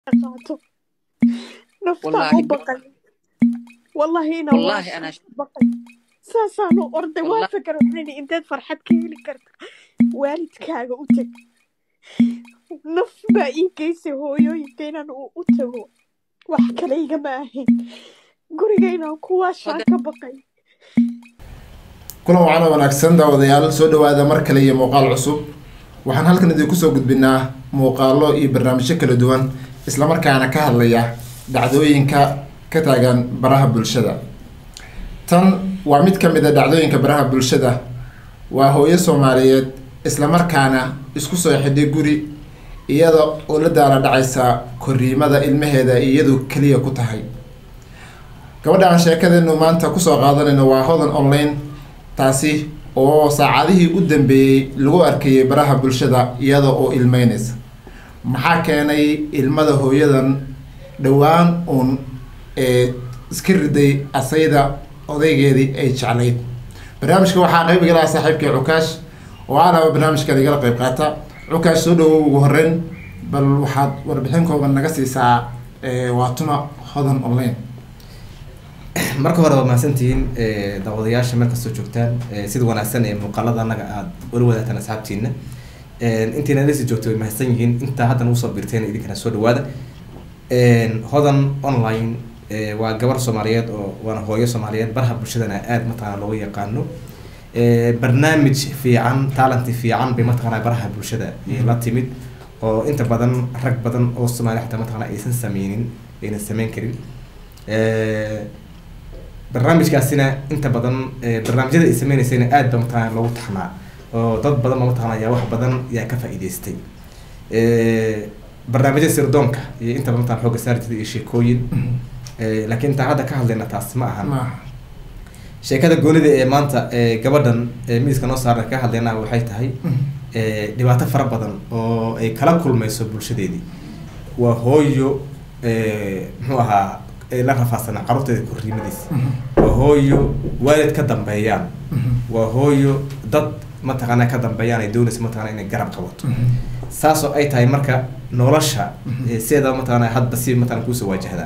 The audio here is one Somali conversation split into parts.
qaato naftaan u baqay wallahi ina والله انا ش... baqay saasaanu orday waa والله fakar waxayna inteed farxad ka heli karta waalidkaaga u teg naf baa ii geysay hooyooyinka inaan u u tago wax kale igama ahayn guriga inaan kuwaashaan هذا ka baqay kulan wacan oo wanaagsan daawadayaal soo dhawaada mar kale iyo muuqaal cusub waxaan halkan idinku soo gudbinaa muuqaalo iyo barnaamijyo kala duwan islamarkaana ka hadlaya dhacdooyinka ka taagan baraha bulshada tan waa mid ka mid a dhacdooyinka baraha bulshada waa hooyo soomaaliyeed islamarkaana isku soo xidhay guri iyada oo la daala dhacaysa koriimada ilmaheeda iyadu keliya ku tahay gabadha aan sheekadeenu maanta kusoo qaadanayno waa hodan online taasi oo saacadihii u dambeeyey lagu arkayay baraha bulshada iyada oo ilmeynaysa maxaa keenay ilmada hooyadan dhowaan uun ee iska riday asayda odaygeedii ay jeclayd barnaamijka waxaa qayb igala ah saaxiibkii cukaash oo alaba barnaamijkan igala qayb qaata cukaash soo dhawow ugu horeyn bal waxaad warbixin kooban naga siisaa ee, waa tuma hodan online marka hore waa mahadsantihiin eh, daawadayaasha meel kastoo joogtaan eh, sida wanaagsan ee muuqaalada annaga aada ula wadaagtaan asxaabtiina Eh, intiina lasi joogto way mahadsan yihiin intaa haddana usoo birteen idinkana soo dhawaada Eh, hodan online eh, waa gabar soomaaliyeed oo waana hooyo soomaaliyeed baraha bulshadana aada mataqaana looga yaqaano Eh, barnaamij fiican talanti fiican bay mataqaana baraha bulshada eh, la timid oo inta badan rag badan oo soomaaliya xataa mataqaana aysan sameynin aynan sameyn karin Eh, barnaamijkaasina inta badan eh, barnaamijyada ay sameyneysayna aad ba mataqaana loogu taxnaa oo dad badan ba mataqaana ayaa wax badan yaa ka faa'iidaystay Eh, barnaamijyada sirdoonka iyo inta badan mataqaana xooga saari jiray iyo sheekooyin Eh, laakiin intaan hadda ka hadlayna taas ma ahan maaha sheekada goonida ee maanta ee gabadhan ee miiska noo saaran ka hadlayna waxay tahay eh, dhibaato fara badan oo ay kala kulmayso bulshadeedii waa hooyo eh, muxuu ahaa ay la rafaadsanaa carruurteeda korriimadiisa waa hooyo waalid ka dambeeyaan waa hooyo dad mataqaana ka dambeeyaan ay doonaysa mataqaana inay garab qabato saasoo ay tahay marka nolosha eh, sideeda mataqaana hadba si mataqaana kuusoo waajahdaa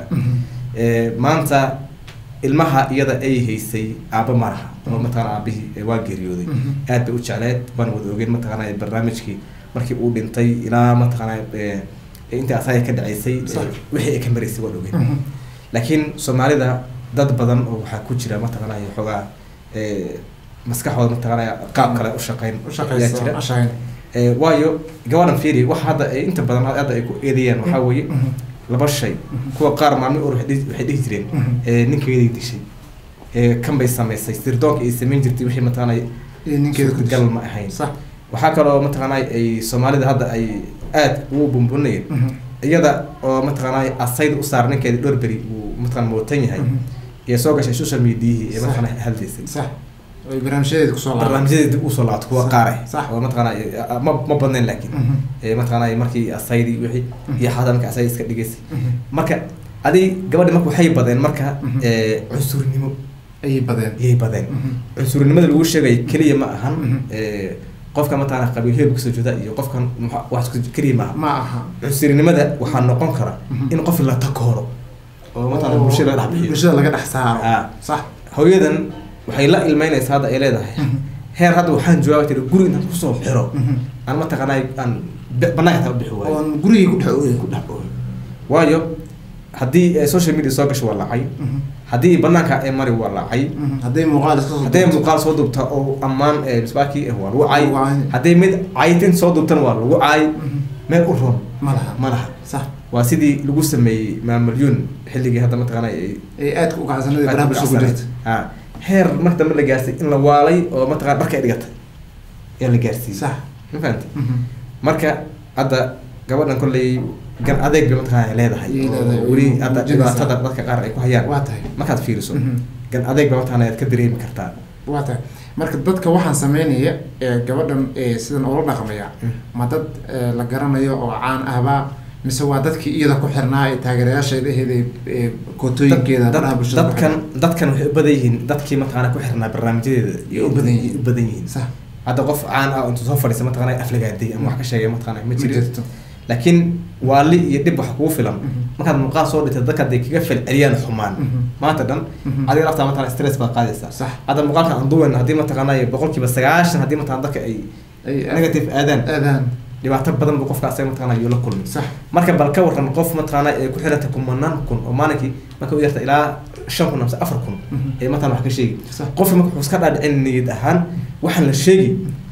Eh, maanta ilmaha iyada ay haysay aaba maraha oo mataqaana aabihii eh, waa geeriyooday aad bay u jecleed waana wada ogeen mataqaana barnaamijkii markii uu dhintay ilaa mataqaana eh, inta asaga ka dhaceysay eh, Sax. wixii ay ka maraysay waan ogeen laakiin soomaalida dad badan oo waxaa ku jira mataqaana xoogaa eh, maskaxooda mataqaana qaab kale u shaqeyn u ayaa shaqaysa jira ashaqayn Eh, waayo gabadhan fiiri waxa hadda ay inta badan hadda ay ku eedeeyaan waxaa weeye laba shay kuwa qaar maalmo or waxay dhihi- waxay dhihi jireen eh, ninkeeday dishay Eh, kan bay samaysay sirdoonka ay samayn jirtay wixii mataqaana iyo ninkeeda ku gal ma ahayn sax waxaa kaloo mataqaana ay soomaalida hadda ay aad ugu bumbunayeen iyada oo mataqaana asayd u saar ninkeeda dhowr beri uu mataqaana mootan yahay iyo soo gashay social mediahii ee Sax. mataqaana hadlaysay sax ay barnaamijyadeeda kusoo laabaan barnaamijyada dib usoo laabto kuwa Sax. qaar ah Sax. oo mataqaana eh, ma ma badnayn laakiin ee mataqaana markii asaydi wixii iyo xataa marka asaydi iska dhigaysay marka adi gabadhi marka waxay badeen marka Mhm. ee cunsurnimo ayay badeen ayay badeen cunsurnimada lagu sheegay keliya ma ahan ee qofka mataqaana qabiil heel kasoo jeeda iyo qofkan muxa- wax isku keliya ma aha ma aha cunsurnimada waxaa noqon kara Mhm. in qof la takooro oo mataqaana bulshada laga dhex bixiyo bulshada laga dhex saaro Ah. sax hooyadan waxay la ilmeynaysaa hadda ay leedahay heer hadda waxaan joogaa tiri guri intaan kusoo xiro aan mataqaanaa aan bi- banaanka taa u bixi waayo oon gurigii ku dhex ooyay ku dhex ooyo waayo haddii eh, social media soo gasho waa lacay haddii banaanka ay mari waa lacay hadday muuqaal iska soo hadday duubto. muuqaal soo duubta oo ammaan eh, misbaakii ah waa lagu caay Waa caay. hadday mid caytin soo duubtana waa lagu caay meel u roon ma laha ma laha sax waa sidii lagu sameeyey maamalyuun xilligii hadda mataqaana ay ay aadka u kacsanada baraha bulshada ku jirta Ah, heer marka dambe la gaarsiy in la waalay oo mataqana dharka ay dhigatay ayaa la gaarsiiyey sax ma fahamtay marka hadda gabadhan kolley gan adeeg bay mataqana leedahay Ayay leedahay, oo weli way hadda muujinaysaa. dhibaatada dadka qaar ay ku hayaan waa tahay markaad fiiriso Mhm. gan adeeg ba mataqana aad ka dareemi kartaa waa tahay marka dadka waxaan sameynaya ee gabadhan ee sidan oola dhaqmaya ma dad ee, la garanayo oo caan ahba mise waa dadkii iyada ku xirnaa ee taageerayaasheeda ahayd ee ee kootooyinkeeda Dad- baraha bulshada ku dadkan xirnaa. dadkan waxay u badan yihiin dadkii mataqana ku xirnaa barnaamijyadeeda Yay u badan yihiin. u badan yihiin sax hadda qof caan ah oo intuu soo fadhiisa mataqana aflagaaday ama wax ka sheegay mataqana ma ma jirin jirto laakiin waali iyo dhib wax kugu filan markaad muuqaal soo dhintay dadka hadday kaga falceliyaan xumaan Mhm. maanta dhan Mhm. adiga laftaa mataqana stress baad qaadaysaa Sax. hadda muuqaalka aan duwen haddii mataqaanaa boqolkiiba sagaashan haddii mataqana dadka ay Ay- negative aadaan aadaan dhibaato badan buu qofka asaga mataqana yuu la kulmi sax marka bal ka waran qof mataqaana ay ku xiranta kumanaan kun oo maalinkii marka u yarta ilaa shan kun amse afar kun Mhm. ee mataqana wax ka sheegi Sax. qofka marka wuxuu iska dhaadhicin niyad ahaan waxaan la sheegi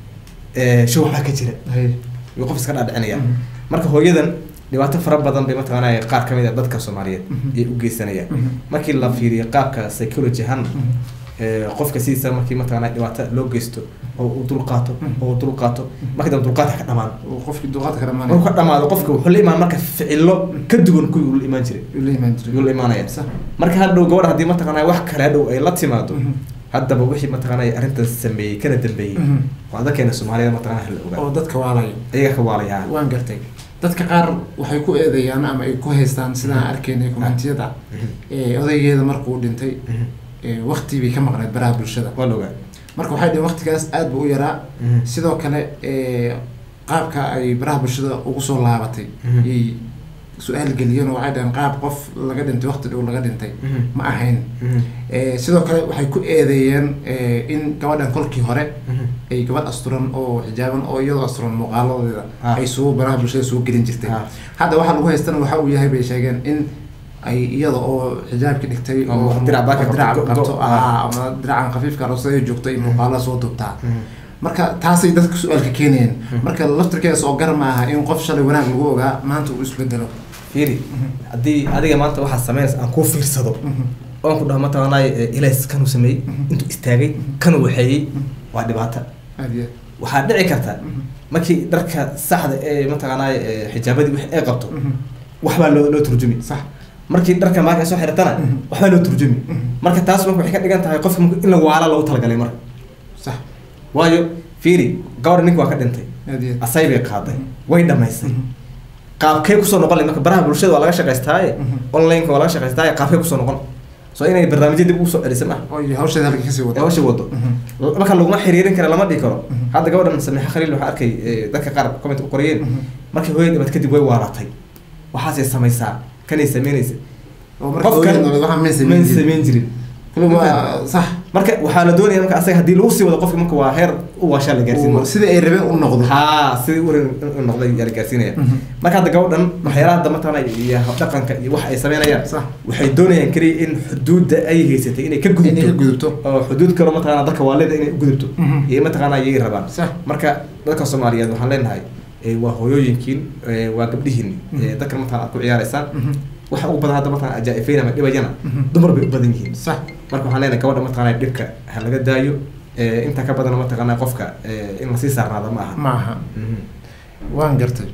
ee, show waxbaa ka jira hay yuu qof iska dhaadhicinaya Mhm. marka hooyadan dhibaato fara badan bay mataqaana qaar kamid a dadka soomaaliyeed Mhm. ayay u geysanayaan Mhm. markii la fiiriyo qaabka psychology ahaan Mhm. ee, qofka sidiisa markii mataqaana dhibaato loo geysto oo uu dulqaato Mhm. oo uu dulqaato markii dambe dulqaadka ka dhamaan oo qofkii duqaadka ka markuu dhamaanay ka dhamaado qofka wuxuu la imaan marka ficilo ka duwan kuwii uu la imaan jiray uu la imaan jiray yuu la imaanaya sax marka hadhow gabadha haddii mataqaanaa wax kale hadhow ay la timaado Mhm. haddaba wixii mataqaanaa arrintan sameeyey kana dambeeyey Mhm. waa dadkeena soomaaliyada mataqaanaa hala oo ogaa dadka waalayo ayaga ka waalayaa waan gartay dadka qaar waxay ku eedeeyaan ama ay ku haystaan sidaan arkaynay kommentiyada ee odaygeeda markuu dhintay ee waqti bay ka maqneed baraha bulshada waa la ogaa marka waxay dhaheen waqtigaas aad buu u yaraa Mhm. sidoo kale ee qaabka ay baraha bulshada ugu soo laabatay Mhm. yay su-aal geliyeen oo waxay dhaheen qaab qof laga dhintay waqti dhow laga dhintay Mhm. ma ahayn Mhm. ee sidoo kale waxay ku eedeeyeen ee in gabadhan kolkii hore Mhm. ay gabadh asturan oo xijaaban oo iyadoo asturan muuqaaladeeda Ah. ay soo baraha bulshada soo gelin jirtay Ah. hadda waxaa lagu haystana waxa uu yahay bay sheegeen in ay iyada oo xijaabki dhigtay Oo dirac baaka qabto, dirac go- qabto go- ah, ama diracan khafiifka roosada joogto ay muuqaala soo dubtaa Mhm. marka taasay dadka su-aalka keenayeen Mhm. marka laftirkeeda oo gar ma aha in qof shalay wanaag lagu ogaa maanta uu isbedelo fiiri haddii adiga maanta waxaad sameynaysa aan kuu fiirsado oon ku dhaho mataqaanaa ilays kanuu sameeyey intuu istaagay kanuu waxeeyey waa dhibaato aad iyo waxaa dhici karta Mhm. markii dharka saxda ee mataqaanaa ee xijaabadii wixii ay qabto Mhm. waxbaa loo loo turjumi sax markii dharka maaka ay soo xiratana Mhm. waxbaa loo turjumi Mhm. marka taas marka waxay ka dhigan tahay qofka marka in la waala loogu talagalay marka sax waayo fiiri gabadha ninka waa ka dhintay aad iyo asay bay qaaday Mhm. way dhamaysay Mhm. qaabkee kusoo noqon lahayd marka baraha bulshada waa laga shaqaystaaye Mhm. online-ka waa laga shaqaystaaye qaabkee kusoo noqon so inay barnaamijya dib ugu soo celisa ma oo iyo hawsheeda halka kasii ee wada hawsha wado Mhm. marka laguma xiriirin kara lama dhihi karo Mhm. hadda gabadhan samiixa khaliil waxaa arkay ee, dadka qaar comment u qoriyeen Mhm. markii hooyada dhibaat kadib way waalatay waxaasay samaysaa kanay sameynaysa oo marka qofkan hooyada waxaa may may samayn jirin sameyn jirin kulli waa sax marka waxaa la doonaya marka asaga haddii lagu sii wado qofka marka waa heer u waashaa la gaarsiin oo marka sida ay rabeen u noqdo haa sidii u rin u noqday yaa la gaarsiinaya Mhm. marka hadda gabadhan waxyaalaha hadda mataqaana iyo dhaqanka iyo waxa ay sameynayaan Sax. waxay doonayaan keliya in xuduudda ay haysatay inay ka inay ka gudubto gudubto oo xuduud kale mataqaana dadka waalida inay u gudubto Mhm. iyo mataqaana ayay rabaan Sax. marka dadka soomaaliyeed waxaan leenahay ee, waa hooyooyinkiin ee, waa gabdhihiin Mhm. ee, dadkan mataqana aad ku ciyaaraysaan Mhm. waxa ugu badan hadda mataqana ajaa-ifeyn ama dhibayana Mhm. dumar bay u badan yihiin sax marka waxaan leenahay gabadha mataqana dhibka ha laga daayo ee, inta ka badan mataqana qofka ee, in lasii saarnaado ma aha ma aha Mhm. waan gartay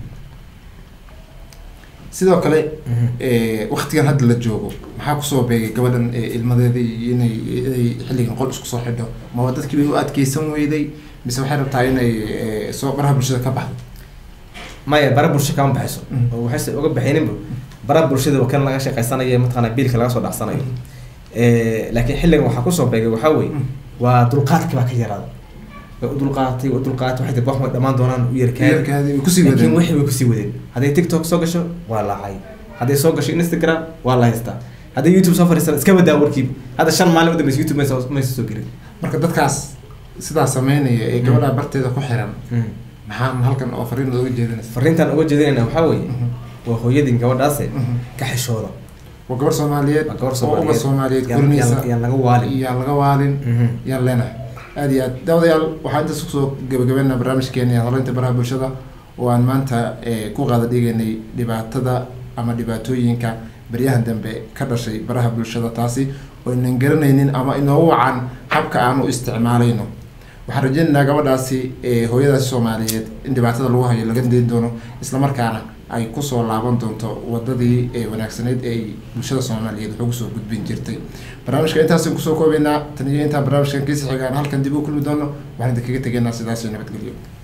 sidoo kale Mhm. ee, waqtigan hadda la joogo maxaa kusoo beegay gabadhan ee, ilmadeeda iyo inay inay xilligan qol isku soo xidho ma waa dadkii bay u adkeysan weyday mise waxay rabtaa inay ee, soo baraha bulshada ka baxdo maya bara bulsho kama baxayso Mhm. oo waxayse uga baxayninba bara bulshada waa kan laga shaqaysanayo mataqana biilka laga soo dhacsanayo Eh, laakiin xilligan waxaa kusoo beegay waxaa weeye Mhm. waa dulqaadki baa ka yaraaday way u dulqaadatay way u dulqaadatay waxay tiri wax way dhammaan doonaan u yarkaadi Yarkaadii way kusii laakiin wadeen wixii way kusii wadeen hadday tiktok soo gasho waa laacay hadday soo gasho instagram waa la haystaa hadday youtube soo fadhiisana iska badaa warkiiba hadda shan maalin u dambeysa youtube maysa maysa soo gelin marka dadkaas sidaa sameynaya ee gabadha barteeda ku xiran maxaa halkan oo fariin looga jeedinaysa fariintan uga jeedinayna waxaa weeye Mhm. waa hooyadin gabadhaase Mhm. ka xishooda waa gabar soomaaliyeed waa gabar oo uba soomaaliyeed Yaan- korinaysa yaan- yaan laga waalin yaan laga waalin Mhm. yaan leenahay aad iyo aad daawadayaal waxaan intaas kusoo gabagabeynaa barnaamijkeeni hadaleynta baraha bulshada oo aan maanta eh, ku qaada dhigaynay dhibaatada ama dhibaatooyinka baryahan dambe ka dhashay baraha bulshada taasi oo inan garanaynin ama inoogu wacan habka aan u isticmaalayno waxaan rajeynaynaa gabadhaasi eh, hooyadaasi soomaaliyeed in dhibaatada lagu hayo laga dayn doono islamarkaana ay kusoo laaban doonto wadadii ee wanaagsaneyd ee ay bulshada soomaaliyeed wax ugu soo gudbin jirtay barnaamijka intaasan kusoo koobaynaa tan iyo intaan barnaamijkan kiisi xigaan halkan dib u kulmi doono waxaan idinkaga tegaynaa sidaas iyo nabadgelyo